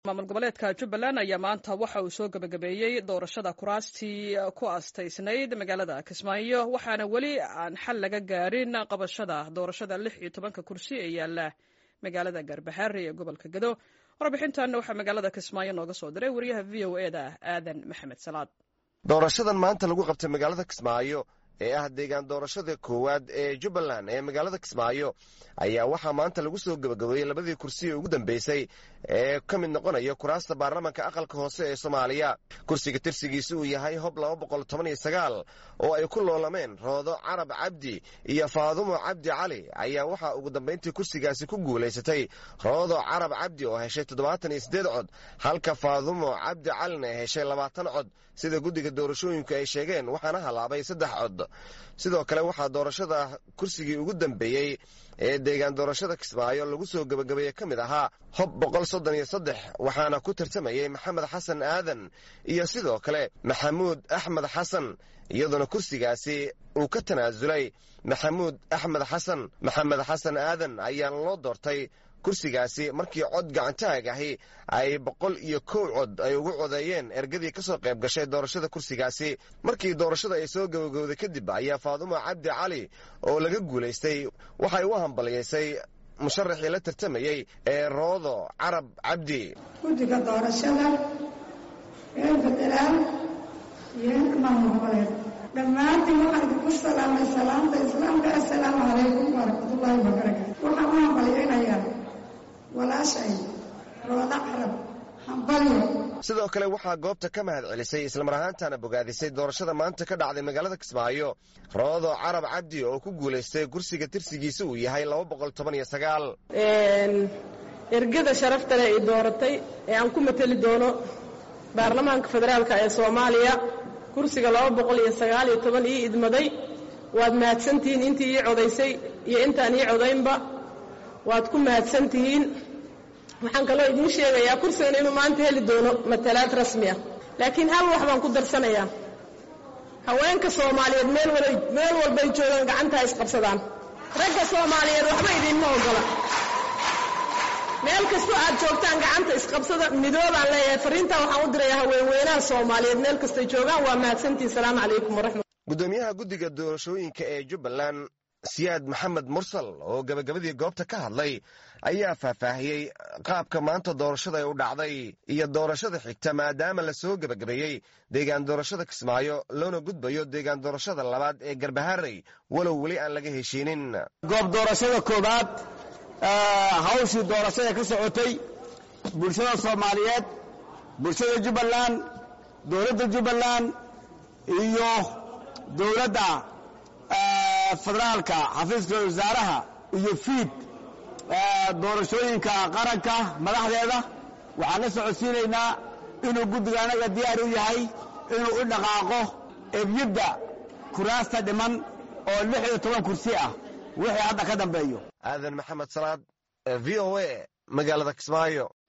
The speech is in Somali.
maamul goboleedka jubbaland ayaa maanta waxa uu soo gebagabeeyey doorashada kuraastii ku astaysnayd magaalada kismaayo waxaana weli aan xal laga gaarin qabashada doorashada lix iyo tobanka kursi ee yaala magaalada garbaxaari ee gobolka gado warbixintan waxaa magaalada kismaayo nooga soo diray wariyaha v o e da aadan maxamed salaad doorashadan maanta lagu qabtay magaalada kismaayo ee ah deegaan doorashada koowaad ee jubbaland ee magaalada kismaayo ayaa waxaa maanta lagu soo gebagabeeyey labadii kursi ee ugu dambeysay ee ka mid noqonaya kuraasta baarlamanka aqalka hoose ee soomaaliya kursiga tirsigiisa uu yahay hob laba boqol toban iyo sagaal oo ay ku loolameen roodo carab cabdi iyo faadumo cabdi cali ayaa waxaa ugu dambayntii kursigaasi ku guulaysatay roodo carab cabdi oo heshay toddobaatan iyo siddeed cod halka faadumo cabdi calina heshay labaatan cod sida guddiga doorashooyinku ay sheegeen waxaana halaabay saddex cod sidoo kale waxaa doorashada kursigii ugu dambeeyey ee deegaan doorashada kismaayo lagu soo gebagabeeye ka mid ahaa hob boqol soddon iyo saddex waxaana ku tartamayey maxamed xasan aadan iyo sidoo kale maxamuud axmed xasan iyadoona kursigaasi uu ka tanaasulay maxamuud axmed xasan maxamed xasan aadan ayaana loo doortay kursigaasi markii cod gacantaag ahi ay boqol iyo kow cod ay ugu codeeyeen ergadii ka soo qayb gashay doorashada kursigaasi markii doorashada ay soo gabagowday kadib ayaa faadumo cabdi cali oo laga guulaystay waxay u hambaliyaysay musharaxii la tartamayey ee roodo carab cabdi guddiga doorashada ee federaal iyo maamul goboleed dhammaantiin waxaan idinku salaamay salaamta islaamka assalaamu calaykum waraxmatullaahi wabarakaatu waxaan u hambalyaynayaa walaashay rooda carab hambalyo sidoo kale waxaa goobta ka mahad celisay islamar ahaantana bogaadisay doorashada maanta ka dhacday magaalada kismaayo roodo carab cabdi oo ku guulaystay kursiga tirsigiisa uu yahay laba boqol toban iyo sagaal ergada sharaftale ay dooratay ee aan ku mateli doono baarlamaanka federaalka ee soomaaliya kursiga laba boqol iyo sagaal iyo toban ii idmaday waad mahadsantihiin intii ii codaysay iyo intaan ii codaynba waad ku mahadsan tihiin waxaan kaloo idiin sheegayaa kursigan inuu maanta heli doono matalaad rasmi ah laakiin hal wax baan ku darsanayaa haweenka soomaaliyeed meel walbay joogaan gacantaa isqabsadaan ragga soomaaliyeed waxba idiinma ogola meel kastoo aad joogtaan gacanta isqabsada midoobaan leeyahay fariintaa waxaan u dirayaa haweenweynaha soomaaliyeed meel kastay joogaan waa mahadsantihin salaamu calaykum waraxmat gudoomiyaha guddiga doorashooyinka ee jubbaland siyaad maxamed mursal oo gebagabadii goobta ka hadlay ayaa faahfaahiyey qaabka maanta doorashada ay u dhacday iyo doorashada xigta maadaama la soo gebagabeeyey deegaan doorashada kismaayo loona gudbayo deegaan doorashada labaad ee garbaharey walow weli aan laga heshiinin goob doorashada koobaad hawshii doorashada ka socotay bulshada soomaaliyeed bulshada jubbaland dowladda jubbaland iyo dowladda federaalka xafiiska wasaaraha iyo fiid doorashooyinka qaranka madaxdeeda waxaan la socodsiinaynaa inuu guddiga anaga diyaar u yahay inuu u dhaqaaqo ebyadda kuraasta dhiman oo lix iyo toban kursi ah wixii hadda ka dambeeyo aadan maxamed salaad v o a magaalada kismaayo